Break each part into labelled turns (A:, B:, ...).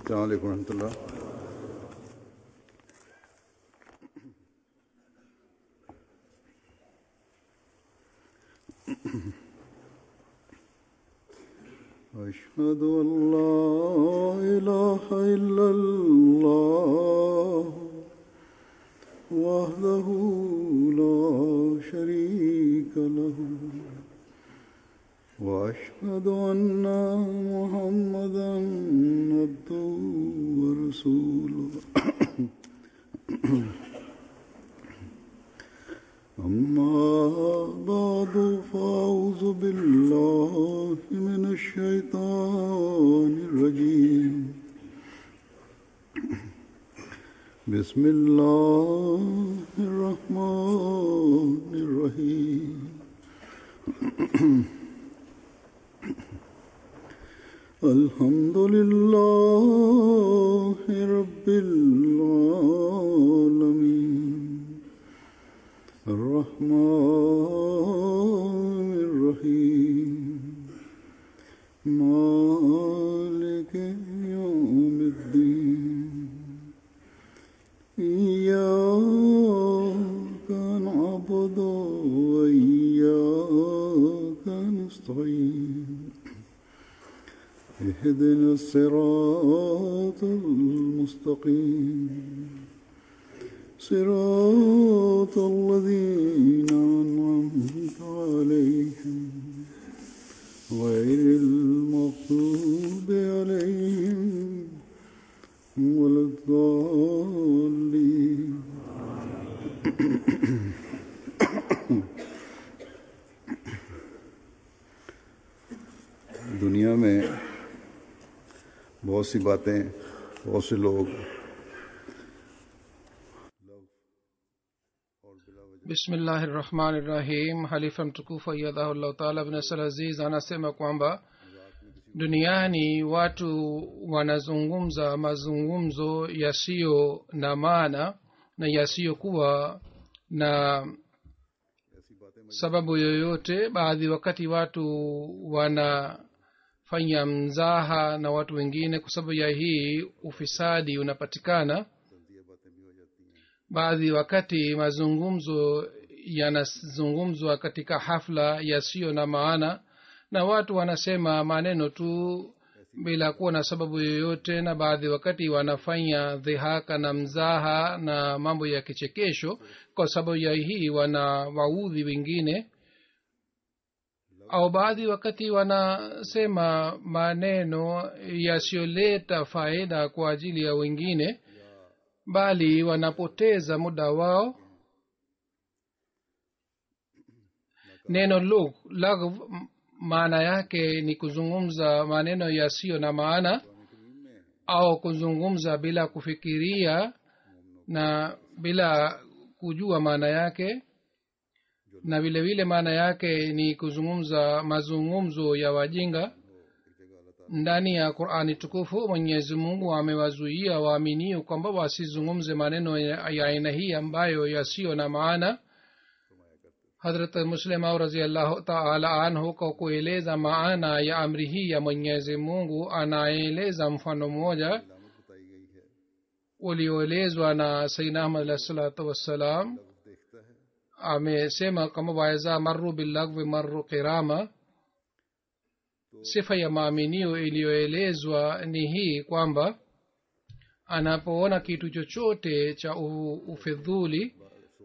A: السلام عليكم ورحمة الله أشهد أن لا إله إلا الله وحده لا شريك له وأشهد أن محمدا عبده ورسوله أما بعد فأعوذ بالله من الشيطان الرجيم بسم الله الرحمن الرحيم الحمد لله رب العالمين الرحمن الرحيم مالك يوم الدين إياك نعبد وإياك نستعين اهدنا الصراط المستقيم صراط الذين أنعمت عليهم غير المغضوب عليهم ولا الضالين दुनिया में बहुत सी बातें बहुत से लोग
B: bismillahi rahmani rahim halifa mtukufu ayadhahullahu taala bnasal aziz anasema kwamba duniani watu wanazungumza mazungumzo yasiyo na maana na yasiyokuwa na sababu yoyote baadhi wakati watu wanafanya mzaha na watu wengine kwa sababu ya hii ufisadi unapatikana baadhi wakati mazungumzo yanazungumzwa katika hafla yasiyo na maana na watu wanasema maneno tu bila kuwa na sababu yoyote na baadhi wakati wanafanya dhihaka na mzaha na mambo ya kichekesho kwa sababu ya hii wana waudhi wengine au baadhi wakati wanasema maneno yasiyoleta faida kwa ajili ya wengine bali wanapoteza muda wao neno lugh lagh maana yake ni kuzungumza maneno yasiyo na maana au kuzungumza bila kufikiria na bila kujua maana yake na vile vile maana yake ni kuzungumza mazungumzo ya wajinga ndani ya qurani tukufu mwenyezi mungu amewazuia waaminio kwamba wasizungumze maneno ya aina hii ambayo yasiyo na maana hadrat muslimau raziallahu taala anhu kwa kueleza maana ya amri hii ya mwenyezi mungu anaeleza mfano mmoja ulioelezwa na saidna ahmad alahi salatu wassalam amesema kama waeza maru billagwi maru kirama sifa ya maaminio iliyoelezwa ni hii kwamba anapoona kitu chochote cha ufidhuli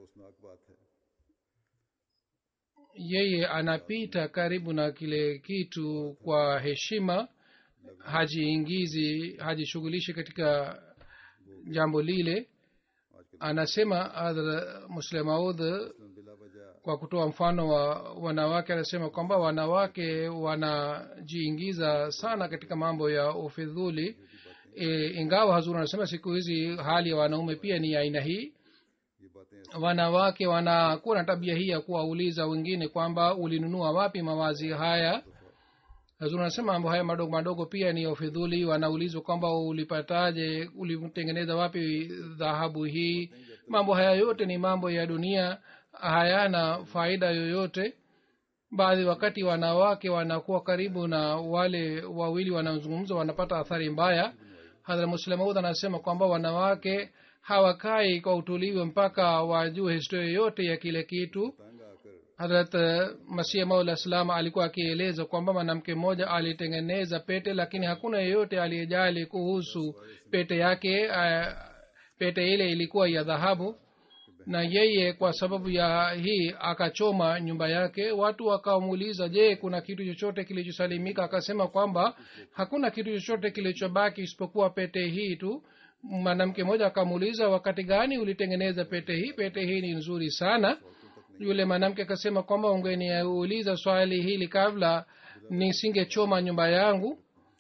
B: yeye anapita karibu na kile kitu kwa heshima hajiingizi hajishughulishi katika jambo lile anasema muslemaud kwa kutoa mfano wa wanawake anasema kwamba wanawake wanajiingiza sana katika mambo ya ufidhuli e, ingawa hazuri anasema siku hizi hali ya wanaume pia ni aina hii wanawake wanakuwa na tabia hii ya kuwauliza wengine kwamba ulinunua wapi mawazi haya hazuri anasema mambo haya madogo madogo pia ni ya ufidhuli wanaulizwa kwamba ulipataje ulitengeneza wapi dhahabu hii mambo haya yote ni mambo ya dunia hayana faida yoyote baadhi wakati wanawake wanakuwa karibu na wale wawili wanaozungumza wanapata athari mbaya hadhra muslemaud anasema kwamba wanawake hawakai kwa utulivu mpaka wajue historia yote ya kile kitu hadrat masih maula salam alikuwa akieleza kwamba mwanamke mmoja alitengeneza pete lakini hakuna yeyote aliyejali kuhusu pete yake uh, pete ile ilikuwa ya dhahabu na yeye kwa sababu ya hii akachoma nyumba yake watu wakamuuliza je kuna kitu chochote kilichosalimika akasema kwamba hakuna kitu chochote kilichobaki isipokuwa pete hii tu mwanamke mmoja akamuuliza wakati gani ulitengeneza pete hii pete hii ni nzuri sana yule mwanamke akasema kwamba ungeniuliza swali hili kabla nisingechoma nyumba yangu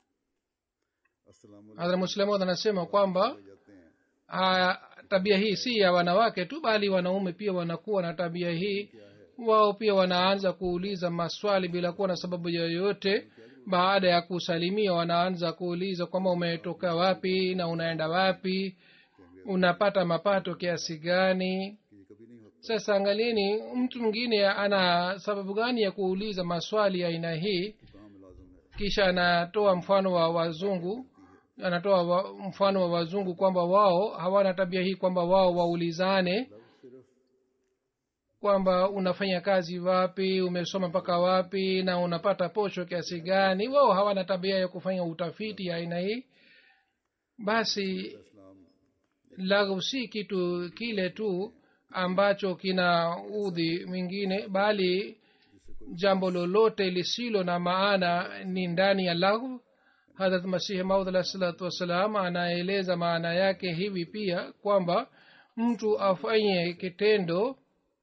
B: hadhra muslemod anasema kwamba a, tabia hii si ya wanawake tu bali wanaume pia wanakuwa na tabia hii wao pia wanaanza kuuliza maswali bila kuwa na sababu yoyote baada ya kusalimia wanaanza kuuliza kwamba umetoka wapi na unaenda wapi unapata mapato kiasi gani sasa angalieni mtu mwingine ana sababu gani ya kuuliza maswali ya aina hii kisha anatoa mfano wa wazungu anatoa wa, mfano wa wazungu kwamba wao hawana tabia hii kwamba wao waulizane kwamba unafanya kazi wapi umesoma mpaka wapi na unapata posho kiasi gani wao hawana tabia ya kufanya utafiti ya aina hii basi laghu si kitu kile tu ambacho kina udhi mwingine bali jambo lolote lisilo na maana ni ndani ya laghu hadrat masihi maud alah salatu wassalam anaeleza maana yake hivi pia kwamba mtu afanye kitendo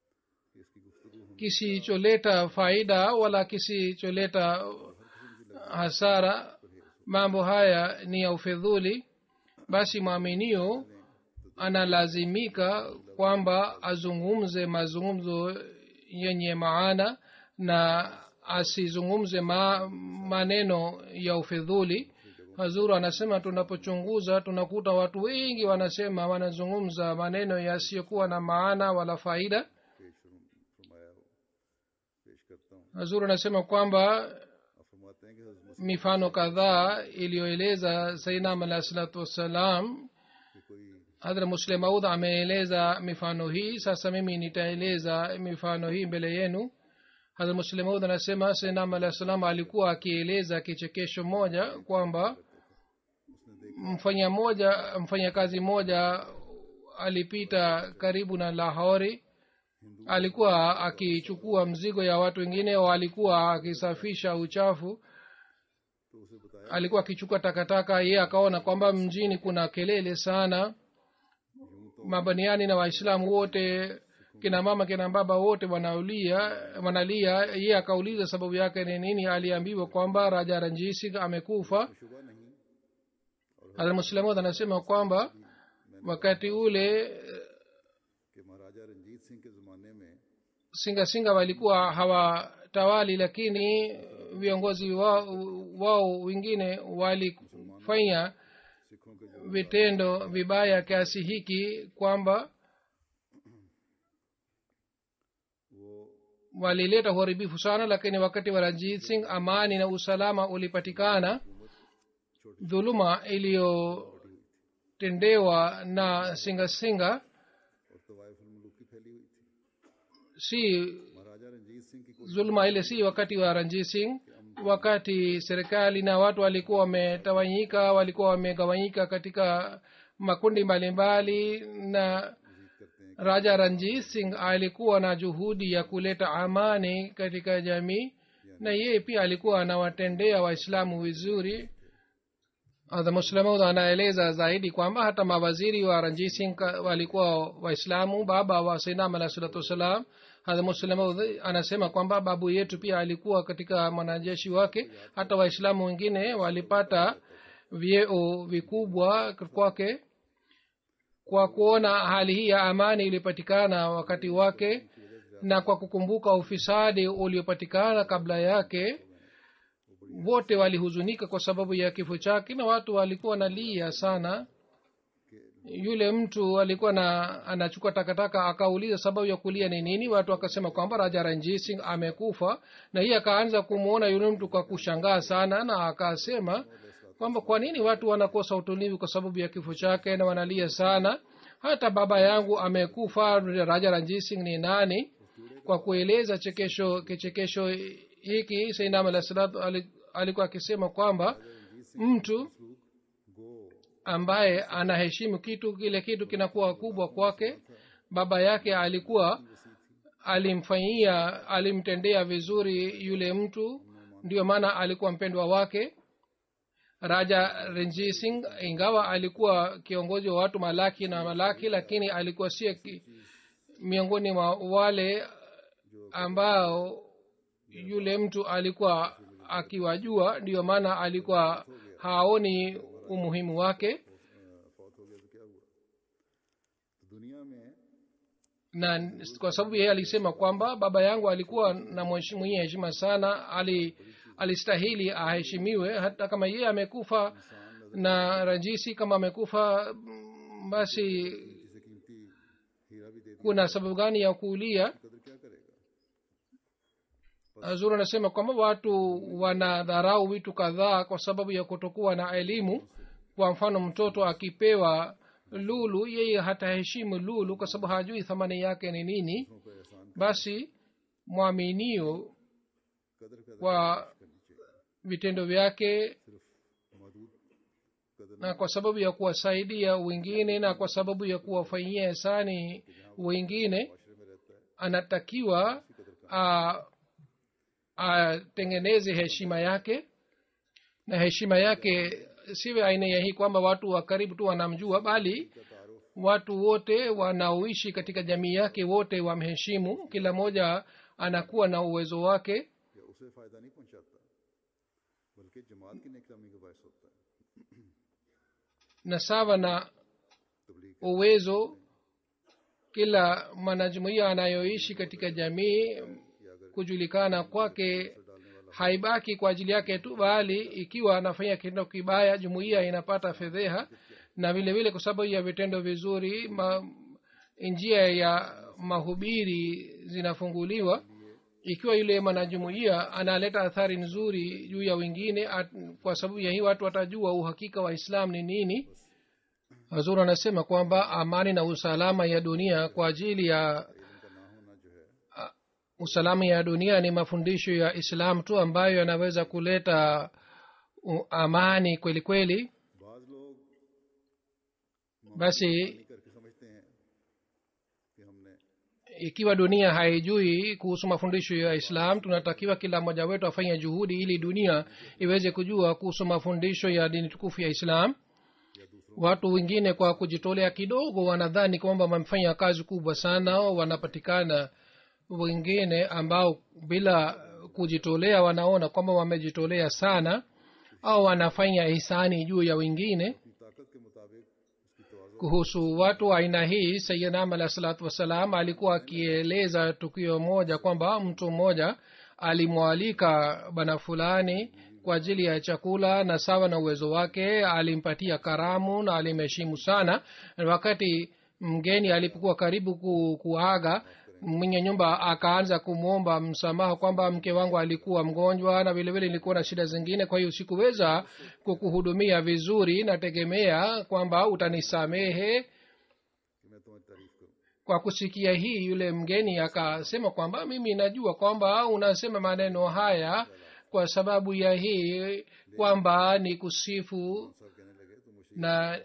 B: kisicholeta faida wala kisicholeta hasara mambo haya ni ya ufedhuli basi mwaminio analazimika kwamba azungumze mazungumzo yenye maana na asizungumze ma, maneno ya ufedhuli hazuru anasema tunapochunguza tunakuta watu wengi wanasema wanazungumza maneno yasiyokuwa na maana wala faida hazuru anasema kwamba mifano kadhaa iliyoeleza sainam alah salatu wassalam hadra muslim maud ameeleza mifano hii sasa mimi nitaeleza mifano hii mbele yenu hadra muslim maud anasema sainam alah salam alikuwa akieleza kichekesho moja kwamba mfanya moja mfanya kazi moja alipita karibu na lahori alikuwa akichukua mzigo ya watu wengine alikuwa akisafisha uchafu alikuwa akichukua takataka ye akaona kwamba mjini kuna kelele sana mabaniani na waislamu wote kina mama kina baba wote wanaulia wanalia ye akauliza sababu yake ni nini aliambiwa kwamba raja ranjisi amekufa hadrmuslamud anasema kwamba wakati ule singa singa walikuwa hawatawali lakini viongozi wao, wao wengine walifanya vitendo vibaya kiasi hiki kwamba walileta uharibifu sana lakini wakati wa ranjit singh amani na usalama ulipatikana dhuluma iliyotendewa na singa singa si zuluma ile si wakati wa ranjit singh wakati serikali na watu walikuwa wametawanyika walikuwa wamegawanyika katika makundi mbalimbali na raja ranjit singh alikuwa na juhudi ya kuleta amani katika jamii na yeye pia alikuwa anawatendea waislamu vizuri muslimu anaeleza zaidi kwamba hata mawaziri wa ranjit singh walikuwa waislamu baba wa sainam alah salatu wassalam hadha muslimu anasema kwamba babu yetu pia alikuwa katika mwanajeshi wake hata waislamu wengine walipata vyeo vikubwa kwake kwa kuona hali hii ya amani ilipatikana wakati wake na kwa kukumbuka ufisadi uliopatikana kabla yake wote walihuzunika kwa sababu ya kifo chake na watu walikuwa nalia sana yule mtu alikuwa na anachukua takataka akauliza sababu ya kulia ni nini watu akasema kwamba raja ranjit singh amekufa na hii akaanza kumwona yule mtu kwa kushangaa sana na akasema kwamba kwa nini watu wanakosa utulivu kwa sababu ya kifo chake na wanalia sana hata baba yangu amekufa raja ranjit singh ni nani kwa kueleza chekesho kichekesho hiki sainam alah salatu ali- alikuwa akisema kwamba mtu ambaye anaheshimu kitu kile kitu kinakuwa kubwa kwake baba yake alikuwa alimfanyia alimtendea vizuri yule mtu ndio maana alikuwa mpendwa wake raja renji singh ingawa alikuwa kiongozi wa watu malaki na malaki lakini alikuwa sie ki- miongoni mwa wale ambao yule mtu alikuwa akiwajua ndiyo maana alikuwa haoni umuhimu wake
A: फौत हो गया तो क्या हुआ तो दुनिया में
B: na kwa sababu yeye alisema kwamba baba yangu alikuwa na mweshi- mwenye heshima sana ali alistahili aheshimiwe hata kama yeye amekufa na rajisi kama amekufa mm, basi
A: किसी कीमती हीरा भी दे दिया
B: kuna sababu gani ya kuulia
A: कदर क्या करेगा
B: zuri anasema kwamba watu wanadharau vitu kadhaa kwa sababu ya kutokuwa na elimu kwa mfano mtoto akipewa lulu yeye hataheshimu lulu kwa sababu hajui thamani yake ni nini
A: को एहसान
B: basi mwaminio
A: कदर पैदा
B: kwa vitendo vyake
A: सिर्फ मौजूद कदर
B: na kwa sababu ya kuwasaidia wengine na kwa sababu ya kuwafanyia hisani wengine
A: माशरे में रहता है
B: anatakiwa a- atengeneze heshima yake na heshima yake siwe aina ya hii kwamba watu wa karibu tu wanamjua bali watu wote wanaoishi katika jamii yake wote wamheshimu kila mmoja anakuwa na uwezo wake
A: या उसे फायदा नहीं पहुंचाता बल्कि जमात की निकलामी का बायस होता है
B: na sawa na
A: Tabligh
B: uwezo kila mwanajumuiya anayoishi katika jamii kujulikana kwake haibaki kwa ajili yake tu bali ikiwa anafanya kitendo kibaya jumuiya inapata fedheha na vile vile kwa sababu ya vitendo vizuri ma, njia ya mahubiri zinafunguliwa ikiwa yule mwanajumuiya analeta athari nzuri juu ya wengine at, kwa sababu ya hii watu watajua uhakika wa islam ni nini hazur anasema kwamba amani na usalama ya dunia kwa ajili ya a- usalama ya dunia ni mafundisho ya islam tu ambayo yanaweza kuleta u- amani kweli kweli
A: बाज लोग
B: basi
A: करके समझते हैं कि हमने
B: ikiwa dunia haijui kuhusu mafundisho ya islam tunatakiwa kila mmoja wetu afanye juhudi ili dunia iweze kujua kuhusu mafundisho ya dini tukufu ya islam watu wengine kwa kujitolea kidogo wanadhani kwamba wamefanya kazi kubwa sana wanapatikana wengine ambao bila kujitolea wanaona kwamba wamejitolea sana au wanafanya hisani juu ya wengine
A: अपनी ताकत के मुताबिक उसकी तोज़ो
B: kuhusu watu wa aina hii sayidnam alah salatu wassalam alikuwa akieleza tukio moja kwamba mtu mmoja alimwalika bana fulani kwa ajili ya chakula na sawa na uwezo wake alimpatia karamu na alimheshimu sana na wakati mgeni alipokuwa karibu ku, kuaga mwenye nyumba akaanza kumwomba msamaha kwamba mke wangu alikuwa mgonjwa na vilevile nilikuwa na shida zingine kwa hiyo sikuweza kukuhudumia vizuri nategemea kwamba utanisamehe
A: कि मैं तुम्हें तारीफ करूं
B: kwa kusikia hii yule mgeni akasema kwamba mimi najua kwamba unasema maneno haya kwa sababu ya hii kwamba ni kusifu
A: सब कहने लगे तो मुझे
B: na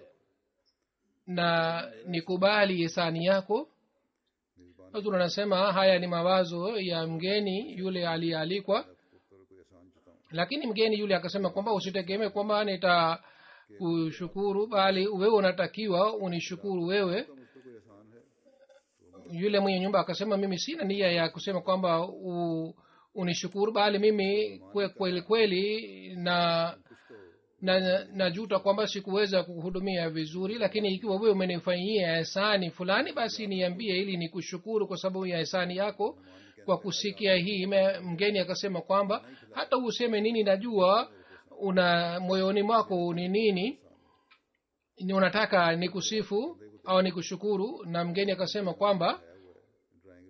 B: na nikubali hisani yako hazur anasema haya ni mawazo ya mgeni yule aliyealikwa
A: पर कोई एहसान जताऊं
B: lakini mgeni yule akasema kwamba usitegemee kwamba nita kushukuru bali wewe unatakiwa unishukuru wewe
A: मुझ पर कोई एहसान है
B: yule mwenye nyumba akasema mimi sina nia ya kusema kwamba u, unishukuru bali mimi kwe- kweli kweli na na najuta kwamba sikuweza kukuhudumia vizuri lakini ikiwa wewe umenifanyia hisani fulani basi niambie ili nikushukuru kwa sababu ya hisani yako kwa kusikia hii me- mgeni akasema kwamba hata useme nini najua una moyoni mwako ni nini ni unataka nikusifu au nikushukuru na mgeni akasema kwamba
A: drawing room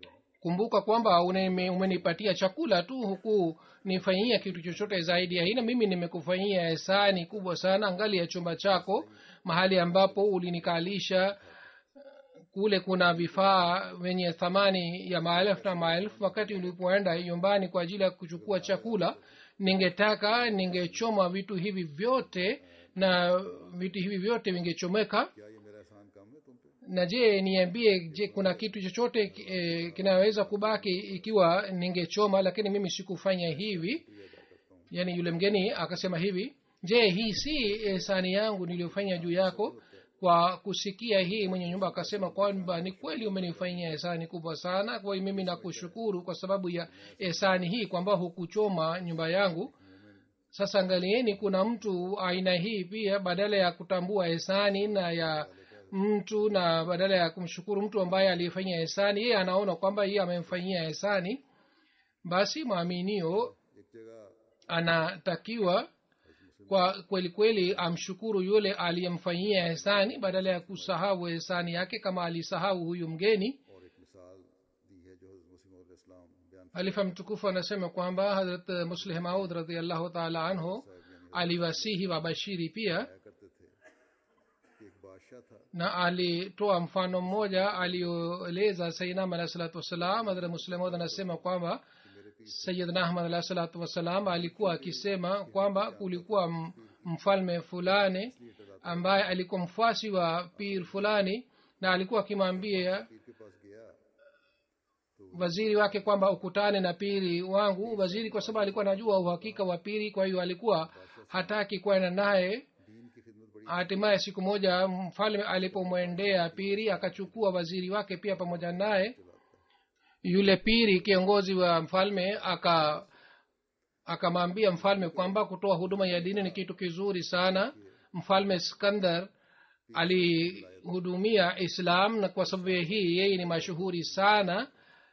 B: kumbuka kwamba uneme- umenipatia chakula tu huku nifanyia kitu chochote zaidi ya hii na mimi nimekufanyia hisani kubwa sana angali ya chumba chako mahali ambapo ulinikalisha kule kuna vifaa vyenye thamani ya maelfu na maelfu wakati ulipoenda nyumbani kwa ajili ya kuchukua chakula ningetaka ningechoma vitu hivi vyote na vitu hivi vyote vingechomeka
A: क्या ये मेरा एहसान कम है तुम पे
B: na je niambie je kuna kitu chochote e, kinaweza kubaki ikiwa ningechoma lakini mimi sikufanya hivi yaani yule mgeni akasema hivi je hii si sani yangu niliyofanya juu yako kwa kusikia hii mwenye nyumba akasema kwamba ni kweli umenifanyia esani kubwa sana kwa hiyo mimi nakushukuru kwa sababu ya esani hii kwamba hukuchoma nyumba yangu sasa angalieni kuna mtu aina hii pia badala ya kutambua esani na ya mtu na badala ya kumshukuru mtu ambaye aliyefanyia esani yeye anaona kwamba yeye amemfanyia esani basi mwaminio
A: एक जगह
B: anatakiwa kwa kweli kweli amshukuru yule aliyemfanyia hesani badala ya kusahau hesani yake kama alisahau huyu mgeni
A: और एक मिसाल दी है जो हज़रत मुस्लिम इस्लाम बयान
B: halifa mtukufu anasema kwamba hazrat muslih maud radiallahu taala anhu aliwasihi wabashiri pia
A: किया करते थे कि एक बादशाह था
B: na alitoa mfano mmoja alioeleza sainam alahi salatu wassalam hadrat muslim maud anasema kwamba sayidna ahmad alahi salatu wassalam alikuwa akisema kwamba kulikuwa m- mfalme fulani ambaye alikuwa mfuasi wa pir fulani na alikuwa akimwambia
A: पीर के पास गया
B: waziri wake kwamba ukutane na piri wangu waziri kwa sababu alikuwa anajua uhakika wa piri kwa hiyo alikuwa hataki kwenda naye
A: दीन की खिदमत बड़ी
B: hatimaye siku moja mfalme alipomwendea piri akachukua waziri wake pia pamoja naye yule piri kiongozi wa mfalme aka akamwambia mfalme kwamba kutoa huduma ya dini ni kitu kizuri sana mfalme skandar alihudumia islam na kwa sababu ya hii yeye ni mashuhuri sana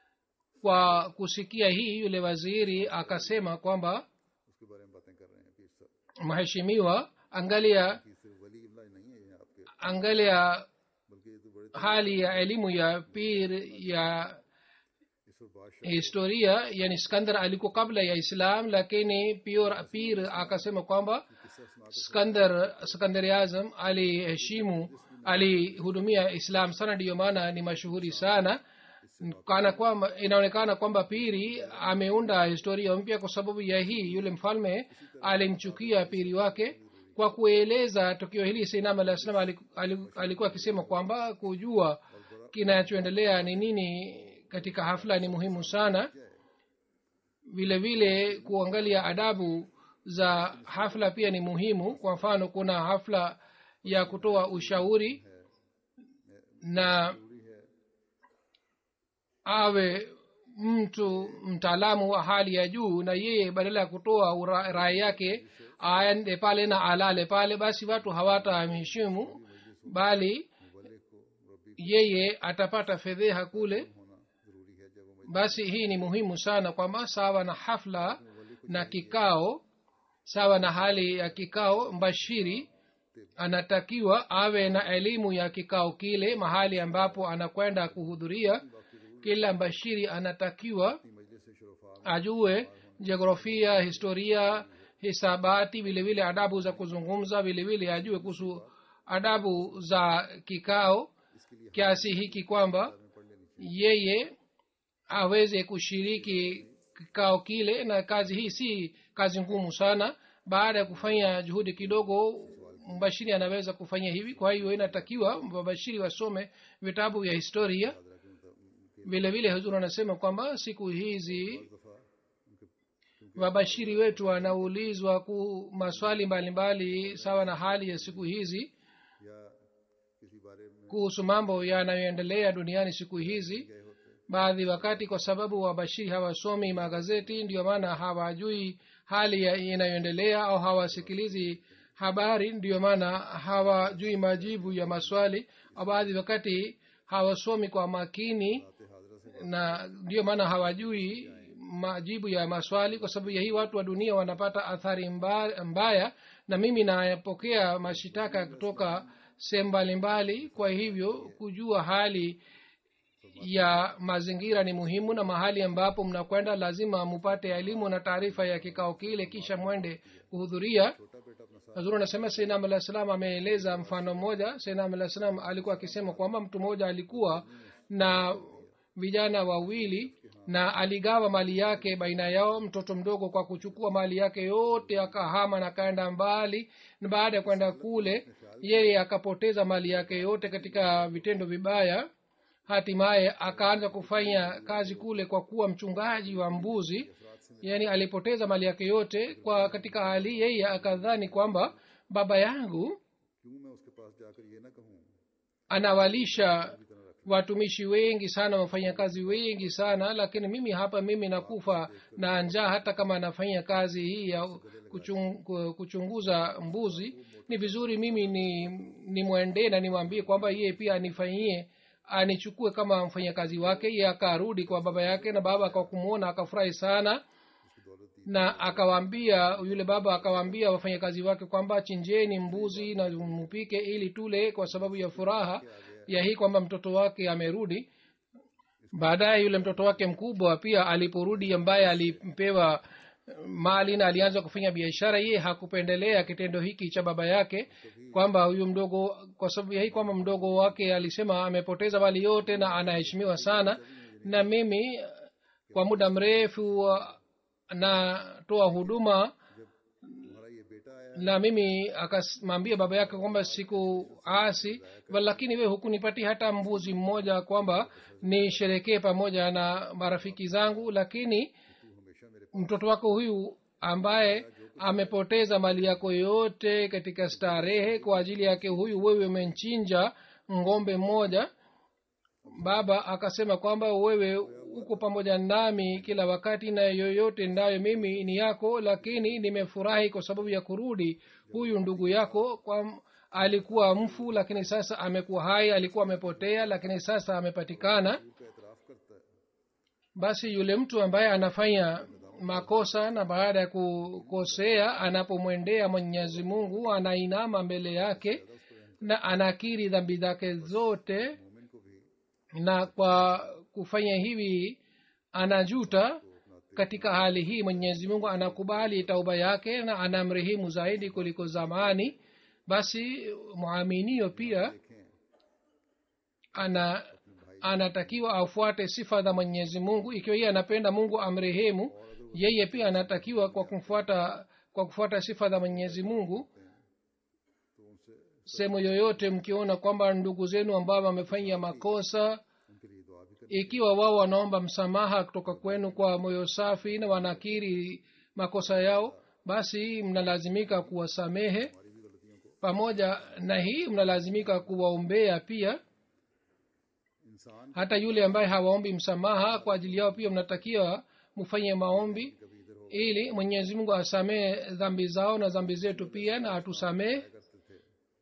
B: kwa kusikia hii yule waziri akasema kwamba
A: उसके बारे में बातें कर रहे हैं पीर साहब
B: mheshimiwa angalia
A: कि सिर्फ वली इमला नहीं है ये आपके
B: angalia
A: बल्कि ये तो बड़े
B: hali ya elimu ya pir ya
A: इस और बादशाह
B: historia yani skandar alikuwa kabla ya islam lakini pir, pir akasema kwamba
A: किस्सा सुना
B: skandar skandari azam aliheshimu alihudumia islam sana ndiyo maana ni mashuhuri sana kana kwamba inaonekana kwamba piri ameunda historia mpya kwa sababu ya hii yule mfalme alimchukia piri wake kwa kueleza tukio hili sinam alah salam alikuwa akisema kwamba kujua kinachoendelea ni nini katika hafla ni muhimu sana vile vile kuangalia adabu za hafla pia ni muhimu kwa mfano kuna hafla ya kutoa ushauri na awe mtu mtaalamu wa hali ya juu na yeye badala ya kutoa ura- rai yake aende pale na alale pale basi watu hawatamheshimu bali yeye atapata fedheha kule
A: होना जरूरी है जब वो
B: basi hii ni muhimu sana kwamba sawa na hafla na kikao sawa na hali ya kikao mbashiri anatakiwa awe na elimu ya kikao kile mahali ambapo anakwenda kuhudhuria kila mbashiri anatakiwa
A: मजलिस से शुरफा
B: ajue jiografia historia hisabati vile vile adabu za kuzungumza vile vile ajue kuhusu adabu za kikao kiasi hiki kwamba yeye aweze kushiriki kikao kile na kazi hii si kazi ngumu sana baada ya kufanya juhudi kidogo mbashiri anaweza kufanya hivi kwa hiyo inatakiwa wabashiri wasome vitabu vya historia vile vile huzuri anasema kwamba siku hizi wabashiri wetu wanaulizwa ku maswali mbalimbali sawa na hali ya siku hizi
A: या किसी बारे में
B: kuhusu mambo yanayoendelea duniani siku hizi baadhi wakati kwa sababu wabashiri hawasomi magazeti ndio maana hawajui hali ya- inayoendelea au hawasikilizi habari ndio maana hawajui majibu ya maswali au baadhi wakati hawasomi kwa makini na ndio maana hawajui majibu ya maswali kwa sababu ya hii watu wa dunia wanapata athari mba- mbaya na mimi napokea mashitaka kutoka sehemu mbalimbali kwa hivyo kujua hali ya mazingira ni muhimu na mahali ambapo mnakwenda lazima mupate elimu na taarifa ya kikao kile kisha mwende kuhudhuria hazuru anasema sainam alah salam ameeleza mfano mmoja sainam alah salam alikuwa akisema kwamba mtu mmoja alikuwa na vijana wawili na aligawa mali yake baina yao mtoto mdogo kwa kuchukua mali yake yote akahama na akaenda mbali na baada ya kwenda kule yeye akapoteza mali yake yote katika vitendo vibaya hatimaye akaanza kufanya kazi kule kwa kuwa mchungaji wa mbuzi yaani alipoteza mali yake yote kwa katika hali yeye akadhani kwamba baba yangu
A: क्यों मैं उसके पास जाकर ये ना कहूँ
B: anawalisha watumishi wengi sana wafanyakazi wengi sana lakini mimi hapa mimi nakufa na njaa hata kama anafanya kazi hii ya kuchung, ku- kuchunguza mbuzi ni vizuri mimi ni nimwendee na nimwambie kwamba yeye pia anifanyie anichukue kama mfanyakazi wake ye akarudi kwa baba yake na baba kwa kumwona akafurahi sana na akawaambia yule baba akawaambia wafanyakazi wake kwamba chinjeni mbuzi na mpike ili tule kwa sababu ya furaha ya hii kwamba mtoto wake amerudi baadaye yule mtoto wake mkubwa pia aliporudi ambaye alipewa mali na alianza kufanya biashara yeye hakupendelea kitendo hiki cha baba yake kwamba huyu mdogo kwa sababu ya hii kwamba mdogo wake alisema amepoteza mali yote na anaheshimiwa sana na mimi kwa muda mrefu natoa huduma
A: तुम्हारा ये बेटा आया
B: na mimi akamwambia baba yake kwamba siku asi lakini we hukunipatia hata mbuzi mmoja kwamba nisherekee pamoja na marafiki zangu lakini mtoto wako huyu ambaye amepoteza mali yako yote katika starehe kwa ajili yake huyu wewe umenchinja ng'ombe mmoja baba akasema kwamba wewe uko pamoja nami kila wakati na yoyote ndayo mimi ni yako lakini nimefurahi kwa sababu ya kurudi huyu ndugu yako kwa alikuwa mfu lakini sasa amekuwa hai alikuwa amepotea lakini sasa amepatikana
A: का एतराफ करता है
B: basi yule mtu ambaye anafanya makosa na baada ya kukosea anapomwendea mwenyezi mungu anainama mbele yake na anakiri dhambi zake zote
A: मोमिन को भी
B: na kwa kufanya hivi anajuta katika hali hii mwenyezi mungu anakubali tauba yake na anamrehemu zaidi kuliko zamani basi mwaminio pia ana anatakiwa afuate sifa za mwenyezi mungu ikiwa yeye anapenda mungu amrehemu yeye pia anatakiwa kwa kumfuata kwa kufuata sifa za mwenyezi mungu sehemu yoyote mkiona kwamba ndugu zenu ambao wamefanya makosa
A: उनके लिए दुआ भी करें
B: ikiwa wao wanaomba msamaha kutoka kwenu kwa moyo safi na wanakiri makosa yao basi mnalazimika kuwasamehe pamoja na hii mnalazimika kuwaombea pia
A: इंसान
B: hata yule ambaye hawaombi msamaha kwa ajili yao pia mnatakiwa mfanye maombi ili mwenyezi mungu asamehe dhambi zao na dhambi zetu pia na atusamehe
A: करते थे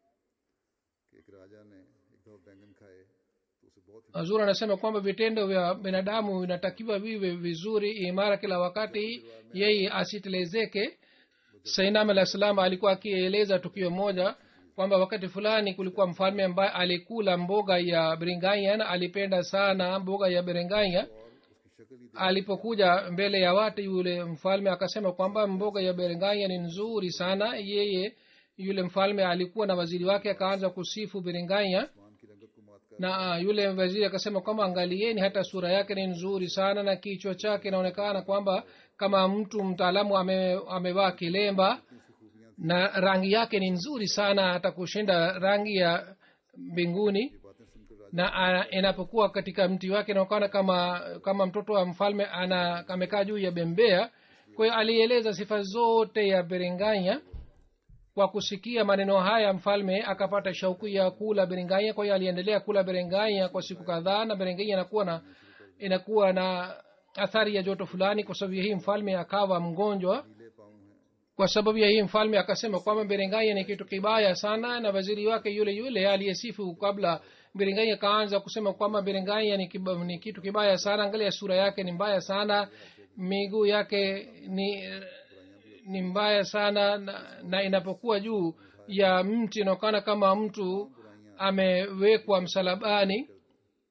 A: कि एक राजा ने एक दफा बैंगन खाए तो उसे बहुत ही
B: hazur anasema kwamba vitendo vya binadamu vinatakiwa viwe vizuri imara kila wakati yeye asitelezeke sainam alah salam alikuwa akieleza tukio moja kwamba wakati fulani kulikuwa mfalme ambaye alikula mboga ya bringanya na alipenda sana mboga ya bringanya
A: उसकी शक्ल ही
B: alipokuja mbele ya watu yule mfalme akasema kwamba mboga ya berenganya ni nzuri sana yeye yule mfalme alikuwa na waziri wake akaanza kusifu berenganya
A: आसमान की रंगत को मात कर
B: na uh, yule waziri akasema kwamba angalieni hata sura yake ni nzuri sana na kichwa chake inaonekana kwamba kama mtu mtaalamu ame, amevaa kilemba na rangi yake ni nzuri sana hata kushinda rangi ya mbinguni
A: बातें सुनकर राजा
B: na ana- inapokuwa katika mti wake inaonekana kama kama mtoto wa mfalme ana amekaa juu ya bembea kwa hiyo alieleza sifa zote ya berenganya kwa kusikia maneno haya mfalme akapata shauku ya kula berenganya kwa hiyo aliendelea kula berenganya kwa siku kadhaa na berenganya inakuwa na inakuwa na athari ya joto fulani kwa sababu ya hii mfalme akawa mgonjwa
A: नीले पाँव हैं
B: kwa sababu ya hii mfalme akasema kwamba berenganya ni kitu kibaya sana na waziri wake yule yule aliyesifu kabla berenganya akaanza kusema kwamba berenganya ni, kiba, ni kitu kibaya sana angalia sura yake ni mbaya sana miguu yake ni ni mbaya sana na, na inapokuwa juu ya mti inaonekana kama mtu amewekwa msalabani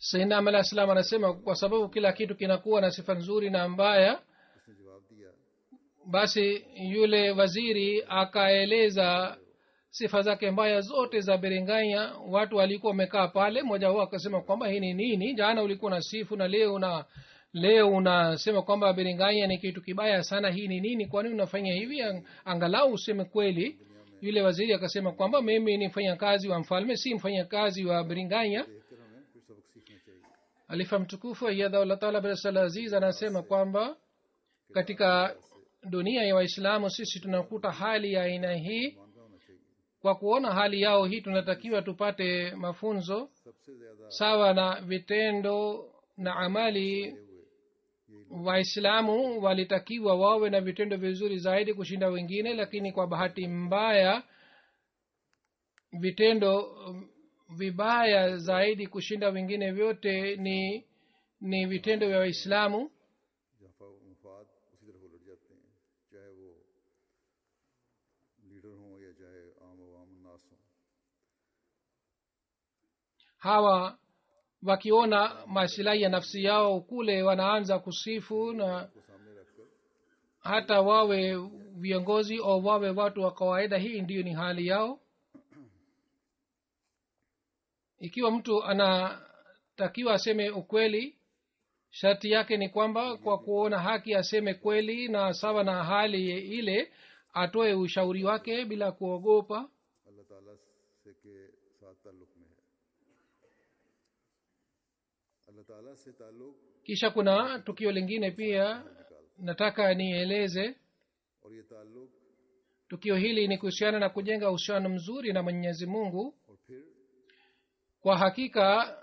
B: sainam alah salam anasema kwa sababu kila kitu kinakuwa na sifa nzuri na mbaya
A: उसने जवाब दिया
B: basi yule waziri akaeleza sifa zake mbaya zote za beringanya watu walikuwa wamekaa pale mmoja wao akasema kwamba hii ni nini jana ulikuwa na sifu na leo una leo unasema kwamba beringanya ni kitu kibaya sana hii ni nini kwani unafanya hivi Ang- angalau useme kweli yule waziri akasema kwamba mimi ni mfanyakazi wa mfalme si mfanyakazi wa beringanya
A: देखकर हमें कुछ सबक सीखना चाहिए
B: alifa mtukufu ayadhaullah taala bsal aziz anasema kwamba katika dunia ya waislamu sisi tunakuta hali ya aina hii
A: मानना होना चाहिए
B: kwa kuona hali yao hii tunatakiwa tupate mafunzo
A: सबसे ज्यादा
B: sawa na vitendo na amali waislamu walitakiwa wawe na vitendo vizuri zaidi kushinda wengine lakini kwa bahati mbaya vitendo um, vibaya zaidi kushinda wengine vyote ni ni vitendo vya waislamu
A: जहाँ फा- मफाद उसी तरफ उलट जाते हैं चाहे वो लीडर हों या चाहे आम आवाम नास हों
B: hawa wakiona masilahi ya nafsi yao kule wanaanza kusifu na
A: को सामने रखकर
B: hata wawe viongozi au wawe watu wa kawaida hii ndiyo ni hali yao ikiwa mtu anatakiwa aseme ukweli sharti yake ni kwamba kwa kuona haki aseme kweli na sawa na hali ile atoe ushauri wake bila kuogopa
A: अल्लाह ताला से के साथ ताल्लुक में है अल्लाह ताला से ताल्लुक
B: kisha kuna tukio lingine pia nataka nieleze
A: और ये ताल्लुक
B: tukio hili ni kuhusiana na kujenga uhusiano mzuri na mwenyezi mungu
A: और फिर
B: kwa hakika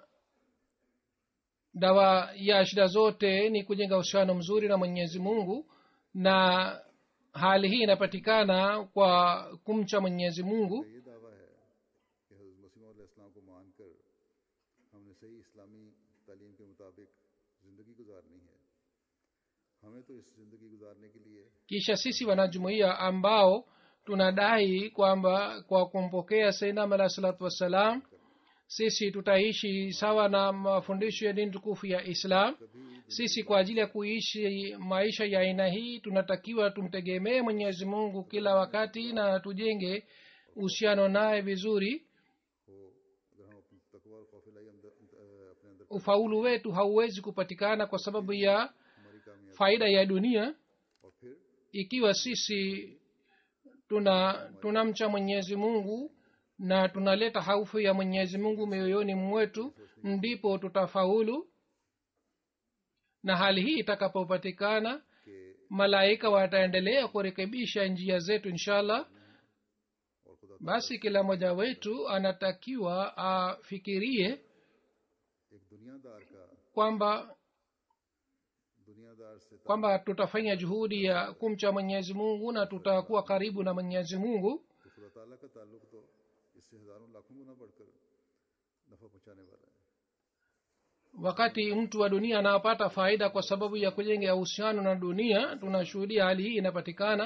B: dawa ya shida zote ni kujenga uhusiano mzuri na mwenyezi mungu na hali hii inapatikana kwa kumcha mwenyezi mungu
A: ये दावा है कि हज़रत मसीह इस्लाम को मानकर हमने सही इस्लामी तालीम के मुताबिक ज़िंदगी गुजारनी है हमें तो इस ज़िंदगी गुजारने के लिए
B: kisha sisi wanajumuiya ambao tunadai kwamba kwa kumpokea sainam alah salatu wassalam sisi tutaishi sawa na mafundisho ya dini tukufu ya islam sisi kwa ajili ya kuishi maisha ya aina hii tunatakiwa tumtegemee mwenyezi mungu kila wakati na tujenge uhusiano naye vizuri
A: हो अगर हम अपनी तकवा और खौफ लाई अंदर अ, अपने अंदर
B: ufaulu wetu hauwezi kupatikana kwa sababu ya
A: हमारी कामयाबी
B: faida ya dunia
A: और फिर
B: ikiwa sisi tuna tunamcha mwenyezi mungu na tunaleta haufu ya mwenyezi mungu mioyoni mwetu ndipo tutafaulu na hali hii itakapopatikana
A: कि
B: malaika wataendelea kurekebisha njia zetu inshallah
A: और खुदा
B: basi kila mmoja wetu anatakiwa afikirie
A: एक दुनियादार का
B: kwamba
A: दुनियादार से ताल्लुक
B: kwamba tutafanya juhudi ya kumcha mwenyezi mungu na tutakuwa karibu na mwenyezi mungu
A: तो खुदा ताला का ताल्लुक तो इससे हजारों लाखों गुना बढ़कर नफा पहुंचाने वाला है
B: wakati mtu wa dunia anapata faida kwa sababu ya kujenga uhusiano na dunia tunashuhudia hali hii inapatikana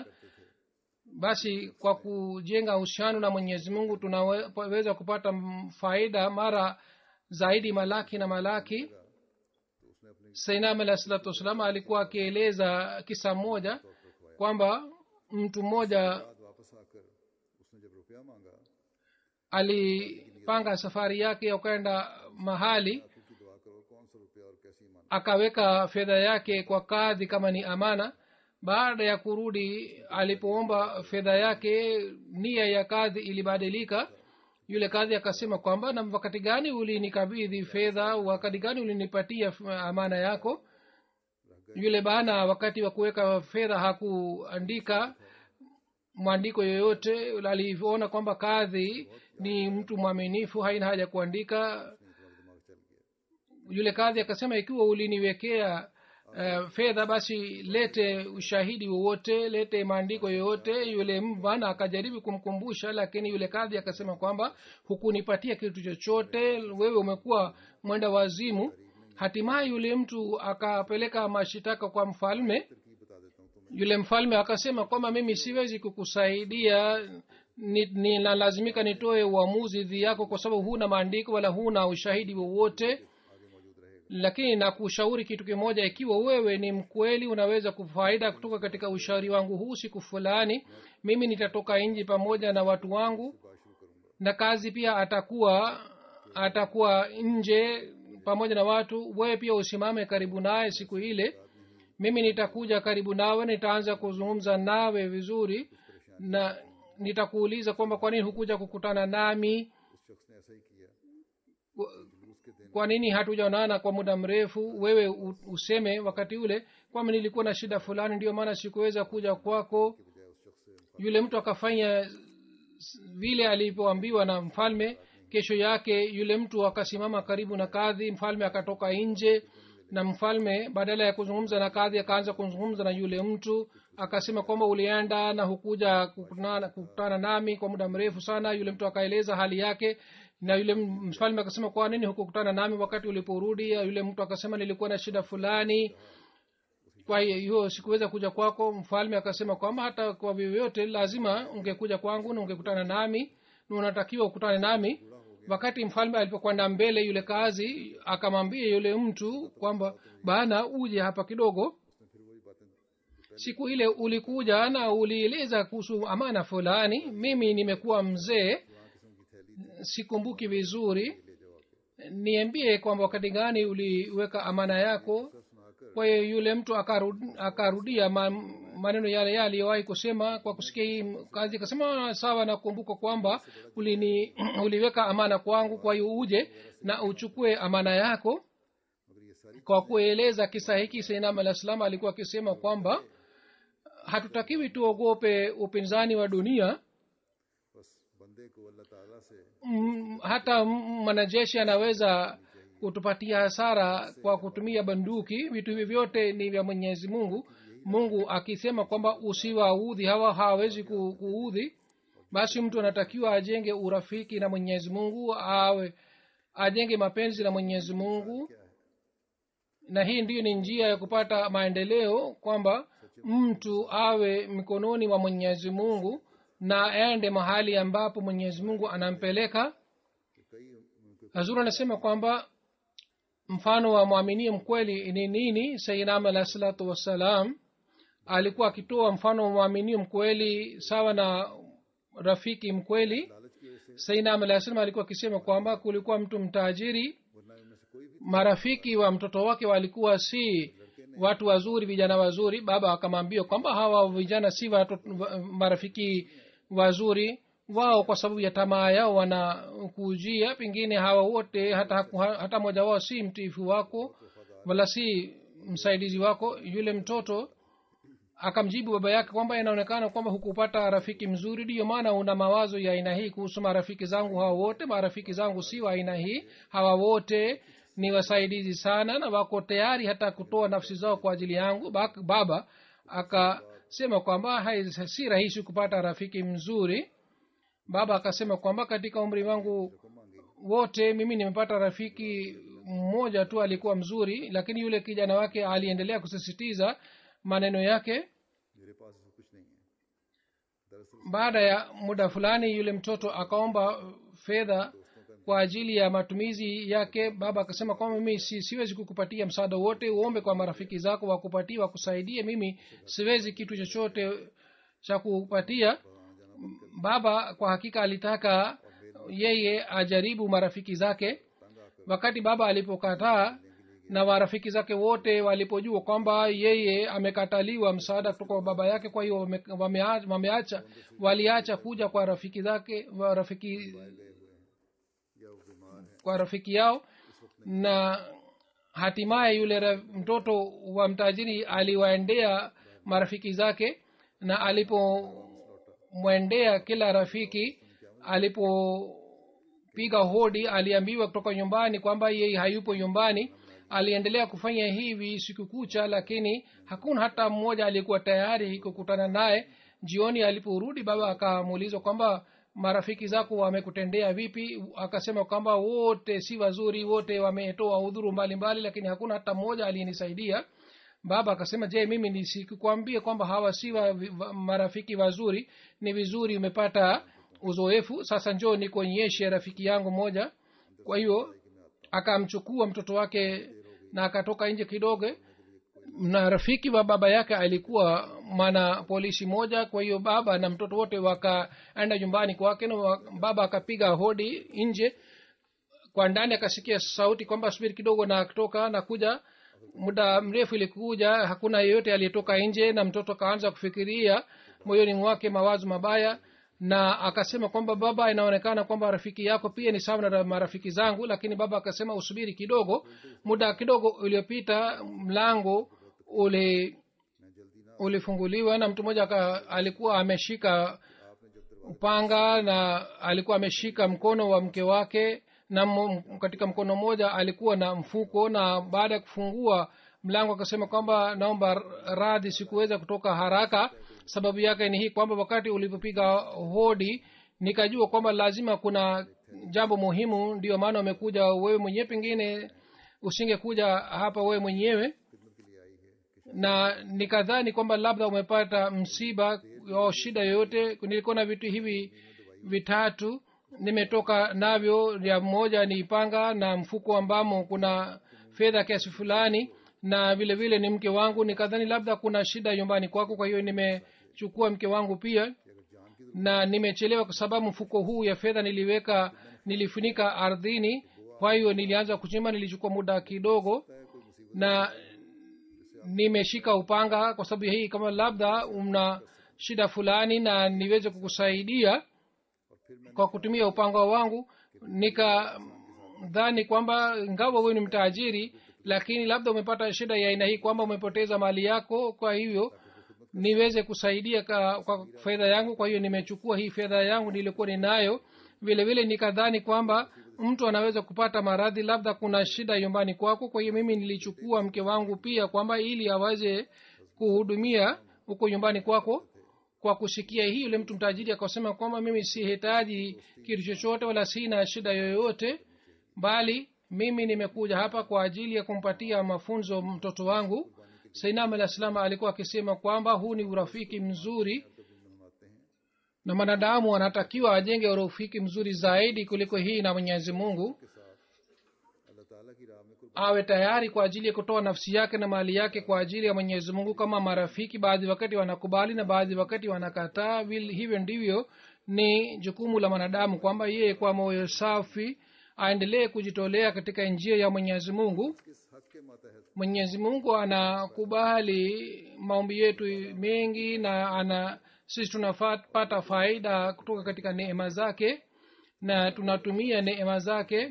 B: basi kwa kujenga uhusiano na mwenyezi mungu tunaweza kupata m- faida mara zaidi malaki na malaki
A: तो उसने अपने
B: sainam alah salatu wassalam alikuwa akieleza kisa moja kwamba mtu mmoja
A: बाद वापस आकर उसने जब रुपया मांगा
B: alipanga safari yake ya kwenda mahali
A: आपकी की दुआ करो कौन सा रुपया और कैसी ईमान
B: akaweka fedha yake kwa kadhi kama ni amana baada ya kurudi alipoomba fedha yake nia ya kadhi ilibadilika yule kadhi akasema kwamba na wakati gani ulinikabidhi fedha wakati gani ulinipatia f- amana yako yule bana wakati wa kuweka fedha hakuandika mwandiko yoyote alivyoona kwamba kadhi ni mtu mwaminifu haina haja kuandika yule kadhi akasema ikiwa uliniwekea uh, fedha basi lete ushahidi wowote lete maandiko yoyote yule bwana akajaribu kumkumbusha lakini yule kadhi akasema kwamba hukunipatia kitu chochote wewe umekuwa mwenda wazimu hatimaye yule mtu akapeleka mashitaka kwa mfalme
A: तरकीब बता देता हूँ तुम्हें
B: yule mfalme akasema kwamba mimi siwezi kukusaidia ni- ninalazimika nitoe uamuzi dhidi yako kwa sababu huna maandiko wala huna ushahidi wowote
A: आगे मौजूद
B: lakini nakushauri kitu kimoja ikiwa wewe ni mkweli unaweza kufaida kutoka katika ushauri wangu huu siku fulani mimi nitatoka nji pamoja na watu wangu na kazi pia atakuwa atakuwa nje pamoja na watu wewe pia usimame karibu naye siku ile mimi nitakuja karibu nawe nitaanza kuzungumza nawe vizuri na nitakuuliza kwamba kwa nini hukuja kukutana nami
A: उस शख्स ने ऐसा ही किया
B: kwa nini hatujaonana kwa muda mrefu wewe u- useme wakati ule kwamba nilikuwa na shida fulani ndio maana sikuweza kuja kwako yule mtu akafanya s- vile alivyoambiwa na mfalme kesho yake yule mtu akasimama karibu na kadhi mfalme akatoka nje na mfalme badala ya kuzungumza na kadhi akaanza kuzungumza na yule mtu akasema kwamba ulienda na hukuja kukutana, kukutana nami kwa muda mrefu sana yule mtu akaeleza hali yake na yule m- mfalme akasema kwa nini hukukutana nami wakati uliporudi yule mtu akasema nilikuwa na shida fulani kwa hiyo sikuweza kuja kwako mfalme akasema kwamba hata kwa vyovyote lazima ungekuja kwangu na ungekutana nami na unatakiwa ukutane nami wakati mfalme alipokwenda mbele yule kazi akamwambia yule mtu kwamba bana uje hapa kidogo siku ile ulikuja na ulieleza kuhusu amana fulani mimi nimekuwa mzee sikumbuki vizuri niambie kwamba wakati gani uliweka amana yako kwa hiyo yule mtu akarud- akarudia ma, maneno yale yale aliyowahi kusema kwa kusikia hii kazi akasema sawa nakumbuka kwamba ulini uliweka amana kwangu kwa hiyo uje na uchukue amana yako kwa kueleza kisa hiki sainam alah salam alikuwa akisema kwamba hatutakiwi tuogope upinzani wa dunia
A: बस बंदे को अल्लाह ताला से
B: mm, hata m- mwanajeshi anaweza kutupatia hasara kwa kutumia banduki vitu hivi vyote ni vya mwenyezi mungu mungu akisema kwamba usiwaudhi hawa hawawezi ku- kuudhi basi mtu anatakiwa ajenge urafiki na mwenyezi mungu awe ajenge mapenzi na mwenyezi mungu na hii ndiyo ni njia ya kupata maendeleo kwamba mtu awe mikononi mwa mwenyezi mungu na aende mahali ambapo mwenyezi mungu anampeleka hazur anasema kwamba mfano wa mwaminie mkweli ni nini sainam alah salatu wassalam alikuwa akitoa mfano wa mwaminio mkweli sawa na rafiki mkweli sainam alah salam alikuwa akisema kwamba kulikuwa mtu mtajiri marafiki wa mtoto wake walikuwa si watu wazuri vijana wazuri baba akamwambia kwamba hawa vijana si watu, wa- marafiki wazuri wao kwa sababu ya tamaa yao wanakujia pengine hawa wote hata, hata mmoja wao si mtiifu wako wala si msaidizi wako yule mtoto akamjibu baba yake kwamba inaonekana kwamba hukupata rafiki mzuri ndiyo maana una mawazo ya aina hii kuhusu marafiki zangu hawa wote marafiki zangu si wa aina hii hawa wote ni wasaidizi sana na wako tayari hata kutoa nafsi zao kwa ajili yangu Bak- baba akasema kwamba hai- si rahisi kupata rafiki mzuri baba akasema kwamba katika umri wangu wote mimi nimepata rafiki mmoja tu alikuwa mzuri lakini yule kijana wake aliendelea kusisitiza maneno yake
A: मेरे पास ऐसा कुछ नहीं है दरअसल
B: baada ya muda fulani yule mtoto akaomba fedha kwa ajili ya matumizi yake baba akasema kwamba mimi si, siwezi kukupatia msaada wote uombe kwa marafiki zako wakupatie wakusaidie mimi siwezi kitu chochote cha kupatia baba kwa hakika alitaka yeye ajaribu marafiki zake wakati baba alipokataa na marafiki zake wote walipojua kwamba yeye amekataliwa msaada kutoka kwa baba yake kwa hiyo wame- wameacha wameacha waliacha kuja kwa rafiki zake wa rafiki
A: या वो बीमार है
B: kwa rafiki yao na hatimaye yule ra- mtoto wa mtajiri aliwaendea marafiki zake na alipomwendea kila rafiki alipopiga hodi aliambiwa kutoka nyumbani kwamba yeye hayupo nyumbani aliendelea kufanya hivi siku kucha lakini hakuna hata mmoja aliyekuwa tayari kukutana naye jioni aliporudi baba akamuuliza kwamba marafiki zako wamekutendea vipi akasema kwamba wote si wazuri wote wametoa udhuru mbalimbali lakini hakuna hata mmoja aliyenisaidia baba akasema je mimi nisikukwambie kwamba hawa si wa, wa, marafiki wazuri ni vizuri umepata uzoefu sasa njoo nikuonyeshe rafiki yangu moja kwa hiyo akamchukua mtoto wake na akatoka nje kidogo na rafiki wa baba yake alikuwa mwana polisi moja kwa hiyo baba na mtoto wote wakaenda nyumbani kwake na wa- baba akapiga hodi nje kwa ndani akasikia sauti kwamba subiri kidogo na akitoka na kuja muda mrefu ilikuja hakuna yeyote aliyetoka nje na mtoto akaanza kufikiria moyoni mwake mawazo mabaya na akasema kwamba baba inaonekana kwamba rafiki yako pia ni sawa na marafiki zangu lakini baba akasema usubiri kidogo muda kidogo uliopita mlango uli ulifunguliwa na mtu mmoja aka- alikuwa ameshika upanga na alikuwa ameshika mkono wa mke wake na m- katika mkono mmoja alikuwa na mfuko na baada ya kufungua mlango akasema kwamba naomba radhi sikuweza kutoka haraka sababu yake ni hii kwamba wakati ulipopiga hodi nikajua kwamba lazima kuna jambo muhimu ndio maana umekuja wewe mwenyewe pengine usingekuja hapa wewe mwenyewe na nikadhani kwamba labda umepata msiba au shida yoyote nilikuwa na vitu hivi vitatu nimetoka navyo ya moja ni panga na mfuko ambamo kuna fedha kiasi fulani na vile vile ni mke wangu nikadhani labda kuna shida nyumbani kwako kwa hiyo nimechukua mke wangu pia na nimechelewa kwa sababu mfuko huu ya fedha niliweka nilifunika ardhini kwa hiyo nilianza kuchimba nilichukua muda kidogo na nimeshika upanga kwa sababu ya hii kama labda una shida fulani na niweze kukusaidia kwa kutumia upanga wangu nikadhani kwamba ingawa wewe ni mtajiri lakini labda umepata shida ya aina hii kwamba umepoteza mali yako kwa hivyo niweze kusaidia ka, kwa fedha yangu kwa hiyo nimechukua hii fedha yangu nilikuwa ninayo vile vile nikadhani kwamba mtu anaweza kupata maradhi labda kuna shida nyumbani kwako kwa hiyo mimi nilichukua mke wangu pia kwamba ili aweze kuhudumia huko nyumbani kwako kwa kusikia hii yule mtu mtajiri akasema kwamba mimi sihitaji kitu chochote wala sina shida yoyote bali mimi nimekuja hapa kwa ajili ya kumpatia mafunzo mtoto wangu sainam alah salam alikuwa akisema kwamba huu ni urafiki mzuri na mwanadamu anatakiwa ajenge urafiki mzuri zaidi kuliko hii na mwenyezi mungu awe tayari kwa ajili ya kutoa nafsi yake na mali yake kwa ajili ya mwenyezi mungu kama marafiki baadhi wakati wanakubali na baadhi wakati wanakataa Vil- hivyo ndivyo ni jukumu la mwanadamu kwamba yeye kwa moyo safi aendelee kujitolea katika njia ya mwenyezi mungu mwenyezi mungu anakubali maombi yetu mengi na ana sisi tunapata faida kutoka katika neema zake na tunatumia neema zake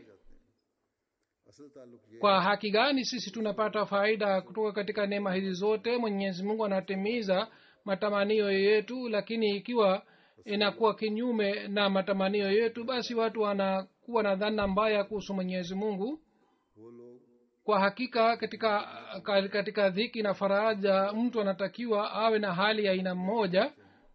A: असल ताल्लुक ये
B: kwa haki gani sisi tunapata faida kutoka katika neema hizi zote mwenyezi mungu anatimiza matamanio yetu lakini ikiwa inakuwa kinyume na matamanio yetu basi watu wanakuwa na dhana mbaya kuhusu mwenyezi mungu
A: वो लोग
B: kwa hakika katika ka- katika dhiki na faraja mtu anatakiwa awe na hali ya aina mmoja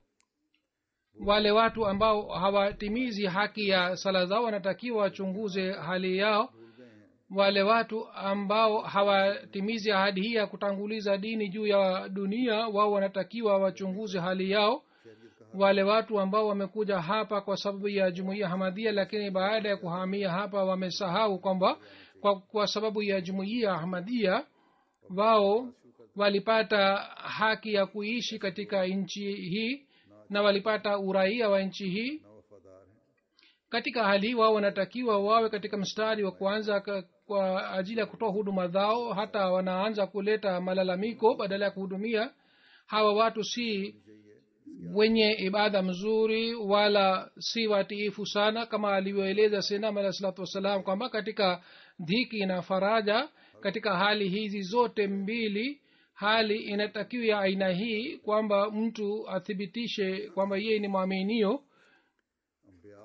B: wale watu ambao hawatimizi haki ya sala zao wanatakiwa wachunguze hali yao wale watu ambao hawatimizi ahadi hii ya kutanguliza dini juu ya dunia wao wanatakiwa wachunguze hali yao wale watu ambao wamekuja hapa kwa sababu ya jumuiya hamadhia lakini baada ya kuhamia hapa wamesahau kwamba kwa, kwa sababu ya jumuiya ahmadhia wao walipata haki ya kuishi katika nchi hii na walipata uraia wa nchi hii
A: ना वफादार हैं
B: katika hali hii wao wanatakiwa wawe katika mstari wa kwanza ka- kwa ajili ya kutoa huduma zao hata wanaanza kuleta malalamiko badala ya kuhudumia hawa watu si wenye ibada mzuri wala si watiifu sana kama alivyoeleza senam alah salatu wassalam kwamba katika dhiki na faraja katika hali hizi zote mbili hali inatakiwa ya aina hii kwamba mtu athibitishe kwamba yeye ni mwaminio
A: अम्बिया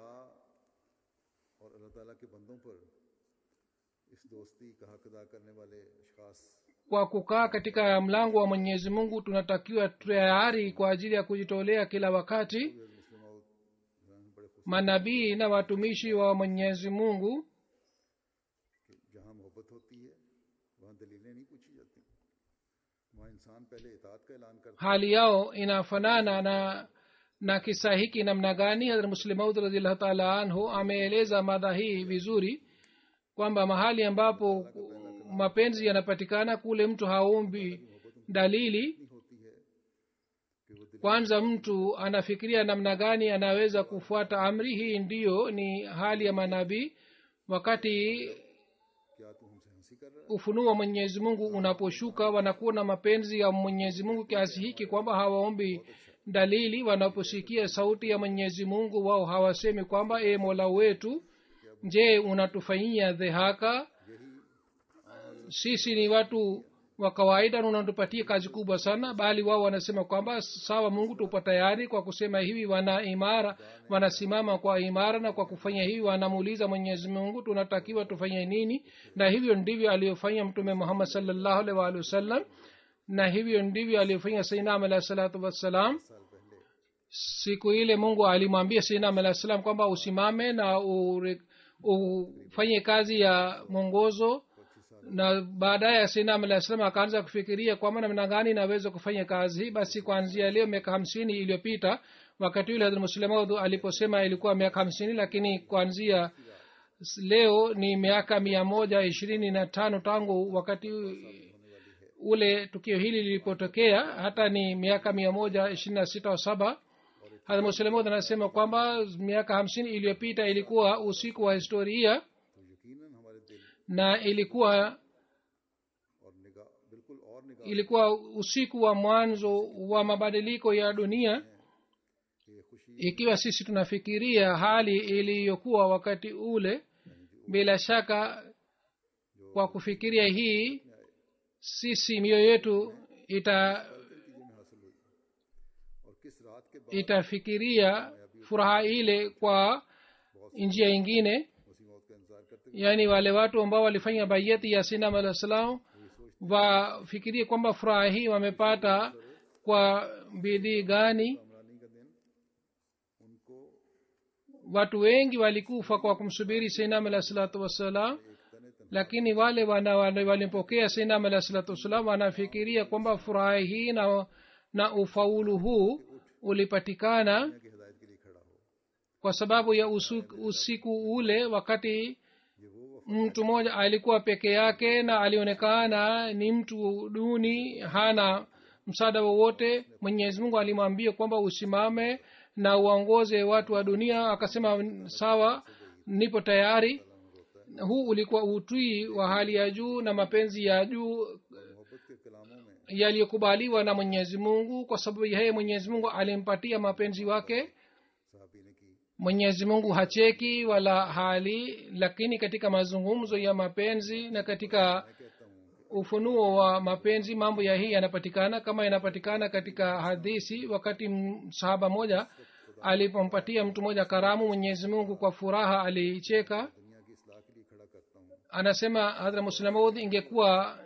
A: और अल्लाह ताला के बंदों पर इस दोस्ती का हक अदा करने वाले अशखास
B: kwa kukaa katika mlango wa mwenyezi mungu tunatakiwa tayari kwa ajili ya kujitolea kila wakati
A: मुस्लिम बड़े खुश
B: manabii na watumishi wa mwenyezi mungu
A: कि जहाँ मोहब्बत होती है वहाँ दलीलें नहीं पूछी जाती वहाँ इंसान पहले इतात का ऐलान करता
B: hali yao inafanana na na kisa hiki namna gani hadrat muslimaud radiallahu taala anhu ameeleza madha hii vizuri kwamba mahali ambapo mapenzi yanapatikana kule mtu haombi dalili
A: होती है कि वो दिल
B: kwanza mtu anafikiria namna gani anaweza kufuata amri hii ndiyo ni hali ya manabii wakati
A: क्या तू हमसे हंसी कर रहा है
B: ufunuo wa mwenyezi mungu unaposhuka wanakuwa na mapenzi ya mwenyezi mungu kiasi hiki kwamba hawaombi dalili wanaposikia sauti ya mwenyezi mungu wao hawasemi kwamba e mola wetu je unatufanyia dhehaka sisi ni watu wa kawaida na unatupatia kazi kubwa sana bali wao wanasema kwamba sawa mungu tupo tayari kwa kusema hivi wana imara wanasimama kwa imara na kwa kufanya hivi wanamuuliza mwenyezi mungu tunatakiwa tufanye nini na hivyo ndivyo aliyofanya mtume muhammad salllahu alaihi waalihi wasallam na hivyo ndivyo aliyofanya sainam alahi salatu wassalam siku ile mungu alimwambia sainam alahi salam kwamba usimame na ure- ufanye kazi ya mwongozo na baadaye sainam alah salam akaanza kufikiria kwamba namna gani naweza kufanya kazi hii basi kuanzia leo miaka hamsini iliyopita wakati yule hadrat muslemaud aliposema ilikuwa miaka hamsini lakini kuanzia s- leo ni miaka mia moja ishirini na tano tangu wakati ule tukio hili lilipotokea hata ni miaka mia moja ishirini na sita wa saba hadrat muslemaud anasema kwamba miaka hamsini iliyopita ilikuwa usiku wa historia
A: तो यकीनन हमारे दिल
B: na ilikuwa
A: और निगाह बिल्कुल और निगाह
B: ilikuwa usiku wa mwanzo wa mabadiliko ya dunia
A: ये खुशी
B: ikiwa sisi tunafikiria hali iliyokuwa wakati ule bila shaka kwa kufikiria hii sisi mioyo yetu ita
A: चीजें में हासिल हुई और किस रात के बाद
B: itafikiria furaha ile kwa njia ingine
A: मसीह मौत का इंतजार करते
B: yaani wale watu ambao walifanya bayeti ya sinam alah salam wafikirie kwamba furaha hii wamepata kwa bidii gani
A: Imrani का दिन उनको
B: watu wengi walikufa kwa kumsubiri sinam alah salatu wassalam lakini wale wana wale walimpokea sinam alah salatu wassalam wanafikiria kwamba furaha hii na, na ufaulu huu ulipatikana
A: की हिदायत के लिए खड़ा हो
B: kwa sababu ya usiku, usiku ule wakati
A: ये वो
B: mtu mmoja alikuwa peke yake na alionekana ni mtu duni hana msaada wowote mwenyezi mungu alimwambia kwamba usimame na uongoze watu wa dunia akasema sawa nipo tayari huu ulikuwa utwii wa hali ya juu na mapenzi ya juu
A: मोहब्बत के कलामों में
B: yaliyokubaliwa na mwenyezi mungu kwa sababu yeye mwenyezi mungu alimpatia mapenzi wake
A: साहबी ने की
B: mwenyezi mungu hacheki wala hali lakini katika mazungumzo ya mapenzi na katika
A: मैं कहता हूँ
B: ufunuo wa mapenzi mambo ya hii yanapatikana kama yanapatikana katika hadisi wakati m- sahaba moja alipompatia mtu mmoja karamu mwenyezi mungu kwa furaha alicheka
A: दुनिया की इसलाह के लिए खड़ा करता हूँ
B: anasema hadra muslamud ingekuwa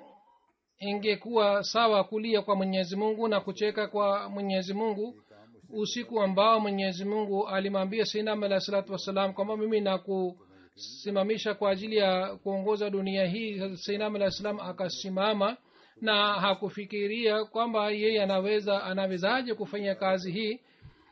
B: ingekuwa sawa kulia kwa mwenyezi mungu na kucheka kwa mwenyezi mungu usiku ambao mwenyezi mungu alimwambia sinam alah salatu wassalam kwamba mimi nakusimamisha kwa ajili ya kuongoza dunia hii sinam alah salam akasimama na hakufikiria kwamba yeye anaweza anawezaje kufanya kazi hii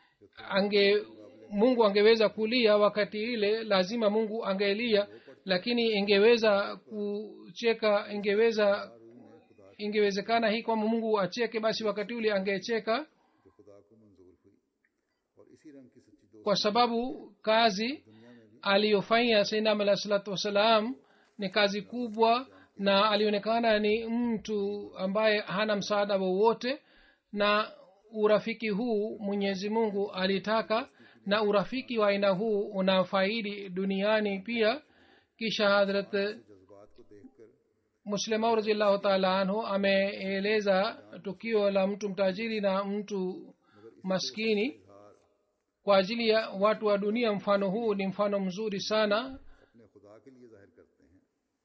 B: ange mungu angeweza kulia wakati ile lazima mungu angelia lakini ingeweza kucheka ingeweza ingewezekana hii kwamba mungu acheke basi wakati ule angecheka
A: जो खुदा को मंजूर हुई और इसी रंग की सच्ची दोस्ती
B: kwa sababu kazi aliyofanya sainam alah salatu wassalam ni kazi kubwa na alionekana ni mtu ambaye hana msaada wowote na urafiki huu mwenyezi mungu alitaka na urafiki wa aina huu unafaidi duniani pia kisha hadrat
A: जज्बात को देखकर
B: muslimau raziallahu taala anhu ameeleza tukio la mtu mtajiri na mtu maskini kwa ajili ya watu wa dunia mfano huu ni mfano mzuri sana
A: अपने खुदा के लिए जाहिर करते हैं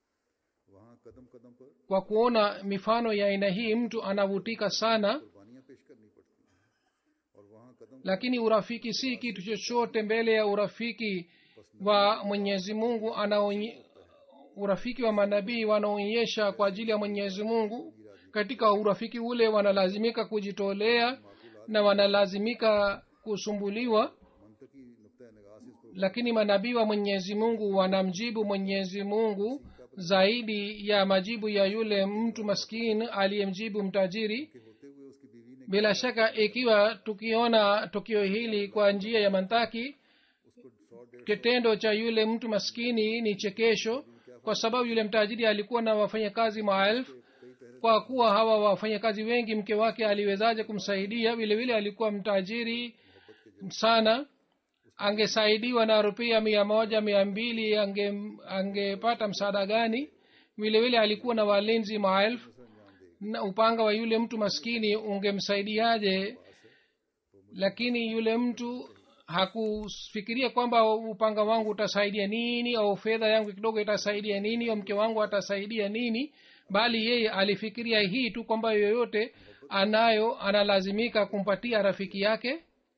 A: वहाँ कदम कदम पर
B: kwa kuona mifano ya aina hii mtu anavutika sana
A: कुर्बानियाँ पेश करनी पड़ती हैं और वहाँ कदम
B: lakini urafiki si kitu chochote mbele ya urafiki wa mwenyezi mungu anaonye urafiki wa manabii wanaonyesha kwa ajili ya mwenyezi mungu katika urafiki ule wanalazimika kujitolea na wanalazimika kusumbuliwa
A: मनतकी नुक़ नगाह से इस पर
B: lakini manabii wa mwenyezi mungu wanamjibu mwenyezi mungu zaidi ya majibu ya yule mtu maskini aliyemjibu mtajiri
A: के होते हुए उसकी बीवी ने
B: bila shaka ikiwa tukiona tukio hili kwa njia ya mantaki
A: उसको सौ डेढ़
B: kitendo cha yule mtu maskini ni chekesho kwa sababu yule mtajiri alikuwa na wafanyakazi maelfu kwa kuwa hawa wafanyakazi wengi mke wake aliwezaje kumsaidia vile vile alikuwa mtajiri sana angesaidiwa na rupia mia moja mia mbili ange angepata msaada gani vile vile alikuwa na walinzi maelfu na upanga wa yule mtu maskini ungemsaidiaje lakini yule mtu hakufikiria kwamba upanga wangu utasaidia nini au fedha yangu kidogo itasaidia nini au mke wangu atasaidia nini bali yeye alifikiria hii tu kwamba yoyote anayo analazimika kumpatia rafiki yake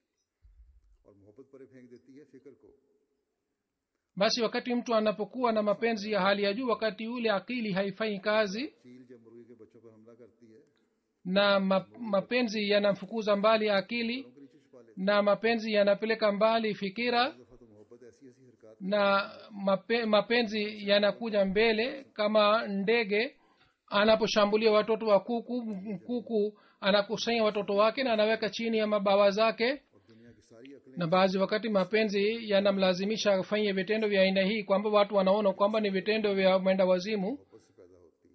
A: और मोहब्बत पर फेंक देती है फिक्र को
B: basi wakati mtu anapokuwa na mapenzi ya hali ya juu wakati ule akili haifanyi kazi
A: चील जब मुर्गी के बच्चों पर हमला करती है
B: na ma, mapenzi yanamfukuza mbali akili
A: उनको नीचे छुपा लेती
B: na mapenzi yanapeleka mbali fikira
A: है दफा तो मोहब्बत ऐसी ऐसी हरकत
B: na mape, mapenzi yanakuja mbele kama ndege anaposhambulia watoto wa kuku kuku anakusanya watoto wake na anaweka chini ya mabawa zake
A: और दुनिया की सारी अकलें
B: na baadhi wakati mapenzi yanamlazimisha afanye vitendo vya aina hii kwamba watu wanaona kwamba ni vitendo vya mwenda wazimu
A: मोहब्बत से पैदा होती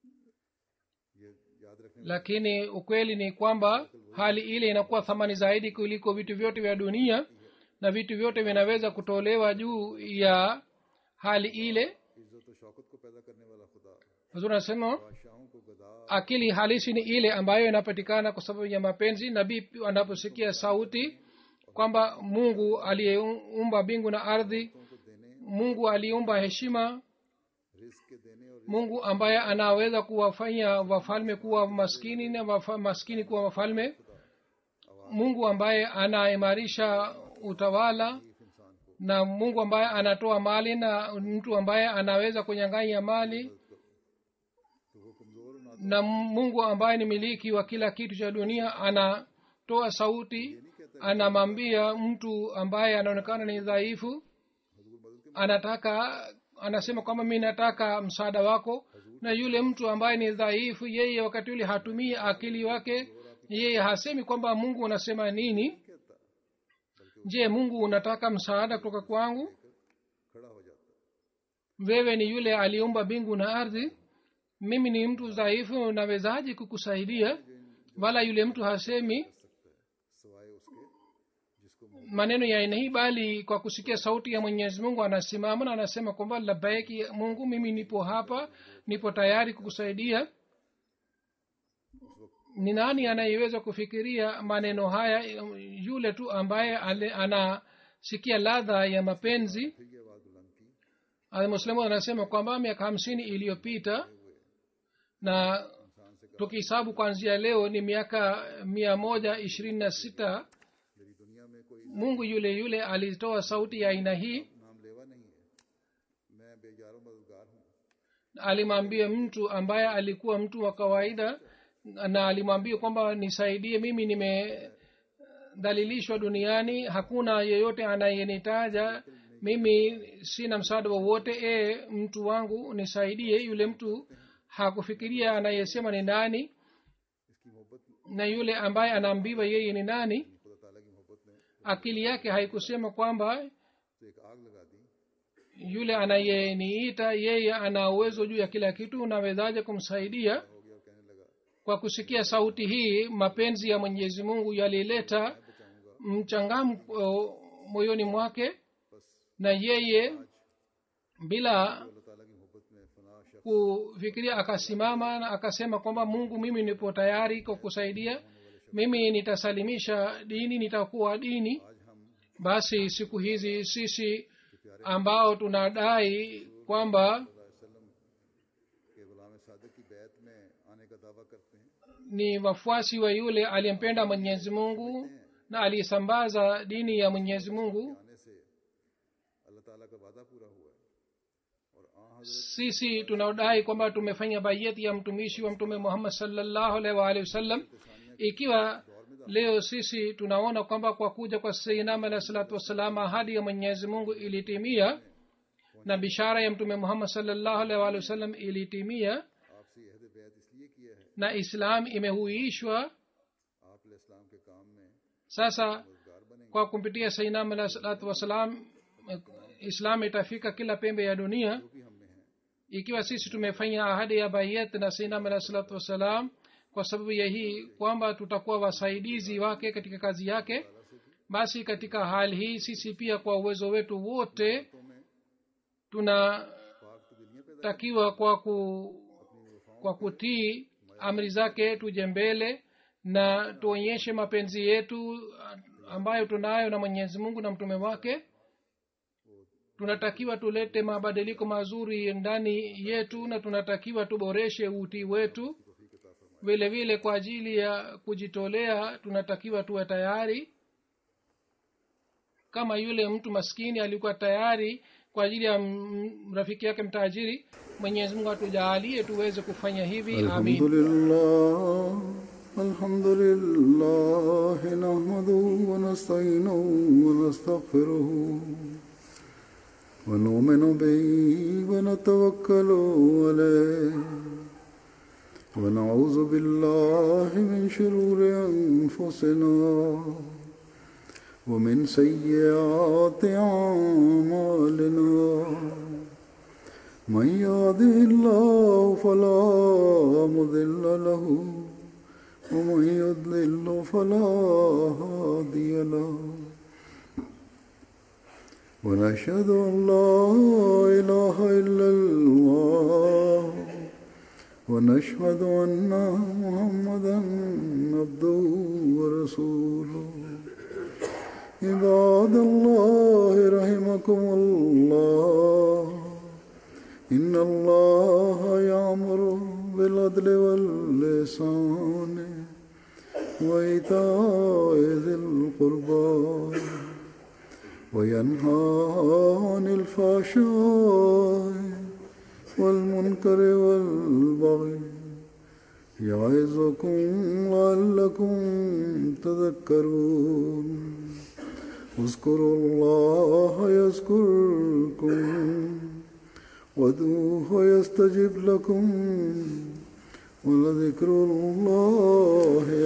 A: है ये याद रखने
B: lakini ukweli ni kwamba hali ile inakuwa thamani zaidi kuliko vitu vyote vya dunia na vitu vyote vinaweza kutolewa juu ya hali ile
A: इज्जत और शौकत को पैदा करने वाला खुदा
B: huzuri anasema
A: बादशाहों को गदा
B: akili halisi ni ile ambayo inapatikana kwa sababu ya mapenzi nabii anaposikia sauti kwamba mungu aliyeumba mbingu na ardhi
A: को देने
B: mungu aliumba heshima
A: रिस्क के देने और
B: mungu ambaye anaweza kuwafanya wafalme kuwa maskini na wafa, maskini kuwa wafalme mungu ambaye anaimarisha utawala
A: इस इंसान को
B: na mungu ambaye anatoa mali na mtu ambaye anaweza kunyang'anya mali
A: तो वो कमजोर और नाजुक
B: na mungu ambaye ni miliki wa kila kitu cha dunia anatoa sauti anamwambia mtu ambaye anaonekana ni dhaifu
A: हजूर मदद के
B: anataka anasema kwamba mi nataka msaada wako na yule mtu ambaye ni dhaifu yeye wakati ule hatumii akili wake yeye hasemi kwamba mungu unasema nini
A: कहता
B: je mungu unataka msaada kutoka kwangu
A: खड़ा हो जाता
B: wewe ni yule aliumba mbingu na ardhi mimi ni mtu dhaifu nawezaji kukusaidia wala yule mtu hasemi
A: सवाए उसके जिसको मोहब्बत
B: maneno ya aina hii bali kwa kusikia sauti ya mwenyezi mungu anasimama na anasema kwamba labaiki mungu mimi nipo hapa nipo tayari kukusaidia ni nani anayeweza kufikiria maneno haya yule tu ambaye ale- anasikia ladha ya mapenzi
A: फिर ये आवाज बुलंद की
B: muslimu anasema kwamba miaka hamsini iliyopita na
A: इंसान से
B: tukihesabu kuanzia leo ni miaka mia moja ishirini na sita
A: मेरी दुनिया में कोई
B: mungu yule yule alitoa sauti ya aina hii
A: नाम लेवा नहीं है मैं बेजारों मददगार हूँ
B: alimwambia mtu ambaye alikuwa mtu wa kawaida na alimwambia kwamba nisaidie mimi nimedhalilishwa duniani hakuna yeyote anayenitaja mimi sina msaada wowote e mtu wangu nisaidie yule mtu hakufikiria anayesema ni nani
A: इसकी मोहब्बत
B: na yule ambaye anaambiwa yeye ni nani
A: खुदा ताला की मोहब्बत ने
B: akili yake haikusema kwamba
A: तो एक आग लगा दी
B: yule anayeniita yeye ana uwezo juu ya kila kitu nawezaje kumsaidia
A: हो गया और कहने लगा
B: kwa kusikia sauti hii mapenzi ya mwenyezi mungu yalileta
A: बचाऊंगा
B: mchangamko moyoni mwake
A: बस
B: na yeye bila
A: अल्लाह ताला की मोहब्बत में फना शख्स
B: kufikiria akasimama na akasema kwamba mungu mimi nipo tayari kwa kusaidia mimi nitasalimisha dini nitakuwa dini
A: आज हम
B: basi siku hizi sisi ambao tunadai kwamba
A: वसल्लम के गुलाम सादिक की बैत में आने का दावा करते हैं
B: ni wafuasi wa yule aliyempenda mwenyezi mungu na aliyesambaza dini ya mwenyezi mungu
A: आने से अल्लाह ताला का वादा पूरा हुआ है और आ हजरत
B: sisi tunaodai kwamba tumefanya bayeti ya mtumishi wa mtume muhammad salllahu alaihi waalihi wasallam ikiwa leo sisi tunaona kwamba kwa kuja kwa seinam alahi salatu wassalam ahadi ya mwenyezi mungu ilitimia na bishara ya mtume muhammad salllahu alaihi waalihi wasallam ilitimia
A: आपसे यह अहद बैत इसलिए किया है
B: na islam imehuishwa
A: आप इस्लाम के काम में
B: sasa
A: मददगार बनेंगे
B: kwa kumpitia sainam alah salatu wassalam eh, islam itafika kila pembe ya dunia
A: जो भी हम में है
B: ikiwa sisi tumefanya ahadi ya bayet na sainam alah salatu wassalam kwa sababu ya hii kwamba tutakuwa wasaidizi wake katika kazi yake basi katika hali hii sisi pia kwa uwezo wetu wote
A: तो में
B: tunatakiwa
A: पाक तो दिलियां पैदा
B: kwa ku kwa kutii amri zake tuje mbele na tuonyeshe mapenzi yetu ambayo tunayo na mwenyezi mungu na mtume wake tunatakiwa tulete mabadiliko mazuri ndani yetu na tunatakiwa tuboreshe utii wetu vile vile kwa ajili ya kujitolea tunatakiwa tuwe tayari kama yule mtu maskini alikuwa tayari kwa ajili ya m- rafiki yake mtajiri mwenyezi mungu atujaalie tuweze kufanya hivi
A: الحمد
B: amin
A: لله الحمد لله نحمده ونستعينه ونستغفره ونؤمن به ونتوكل عليه ونعوذ بالله من شرور أنفسنا ومن سيئات أعمالنا من يهده الله فلا مضل له ومن يضلل فلا هادي له ونشهد ان لا اله الا الله ونشهد ان محمدا عبده ورسوله عباد الله رحمكم الله إن الله يأمر بالعدل واللسان وإيتاء ذي القربى وينهى عن الفحشاء والمنكر والبغي يعظكم لعلكم تذكرون اذكروا الله يذكركم وادعوه يستجب لكم ولذكر الله